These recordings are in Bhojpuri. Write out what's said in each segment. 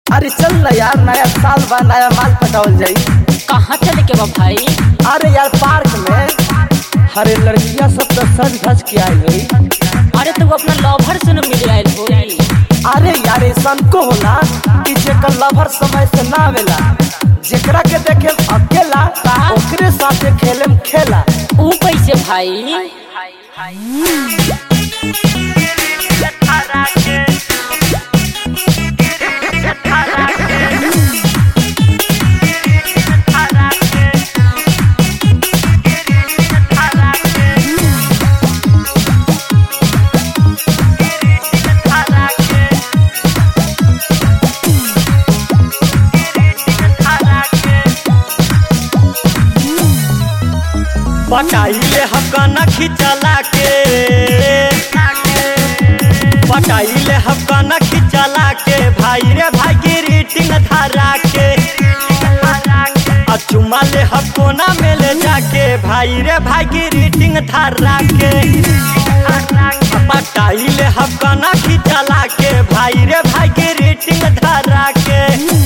अरे चल ना यार नया साल बा नया माल पटावल जाई कहाँ चले के बा भाई अरे यार पार्क में अरे लड़कियां सब तो सज धज के आई गई अरे तू अपना लवर से न मिले आयल होई अरे यार ऐसन को होला कि जेकर लवर समय से ना आवेला जेकरा के देखे अकेला ओकरे साथे खेले में खेला ऊ कैसे भाई पटाइले हकना खिचला के पटाइले हकना खिचला के भाई रे भाई की रीटिंग धरा के आ चुमा ले हकोना में ले जाके भाई रे भाई की रीटिंग धरा के आ पटाइले हकना खिचला के भाई रे भाई की रीटिंग धरा के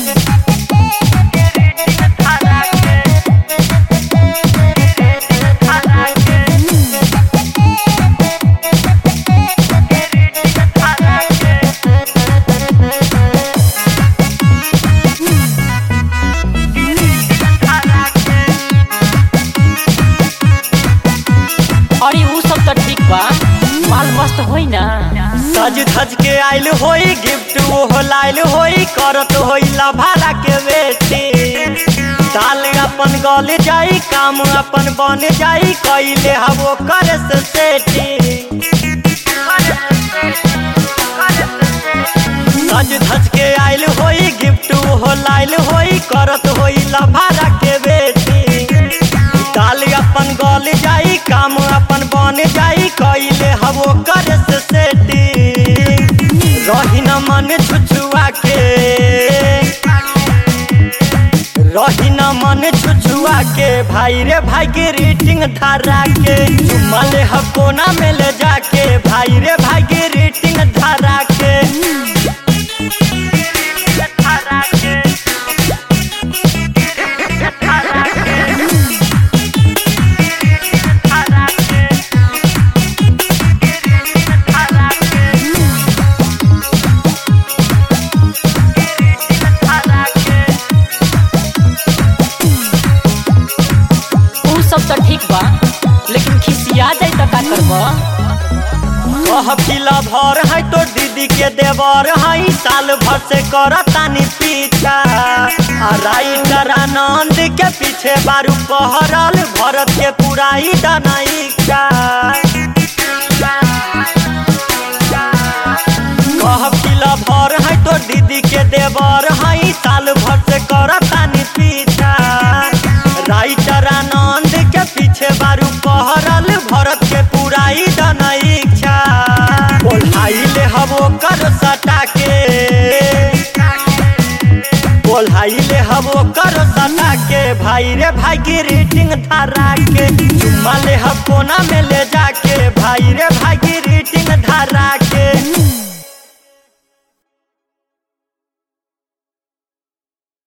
अरे ऊ सब तो ठीक बा माल मस्त होई ना सज धज के आइल होई गिफ्ट ओहो लाइल होई करत होई लभारा के बेटी दाल अपन गल जाई काम अपन बन जाई कइले हबो करे से सेठी सज धज के आइल होई गिफ्ट ओहो लाइल होई करत होई लभारा के बेटी दाल अपन गल जाई काम अपन बन जाई कइले हबो करे से सेटी रही न मन छुछुआ के रही न मन छुछुआ के भाई रे भाई के रेटिंग धरा के चुम्मा ले हकोना में ले जाके भाई रे भाई के रेटिंग धरा के ऊ सब तो ठीक बा लेकिन खिसिया जाई तो का करबा कहफिला भर है तो दीदी के देवर है साल भर से कर तानी पीछा आ राइटर आनंद के पीछे बारू पहरल भरत के पुराई दाना इच्छा कहफिला भर है तो दीदी के देवर है साल भर से कर तानी पीछा राइटर आनंद के पीछे बारू पहरल भरत के पुराई दाना इच्छा बोलाइले हबो कर सटा के बोलाइले हबो कर सटा के भाई रे भाई की रेटिंग धरा के चुम्मा ले हब कोना में ले जाके भाई रे भाई की रेटिंग धरा के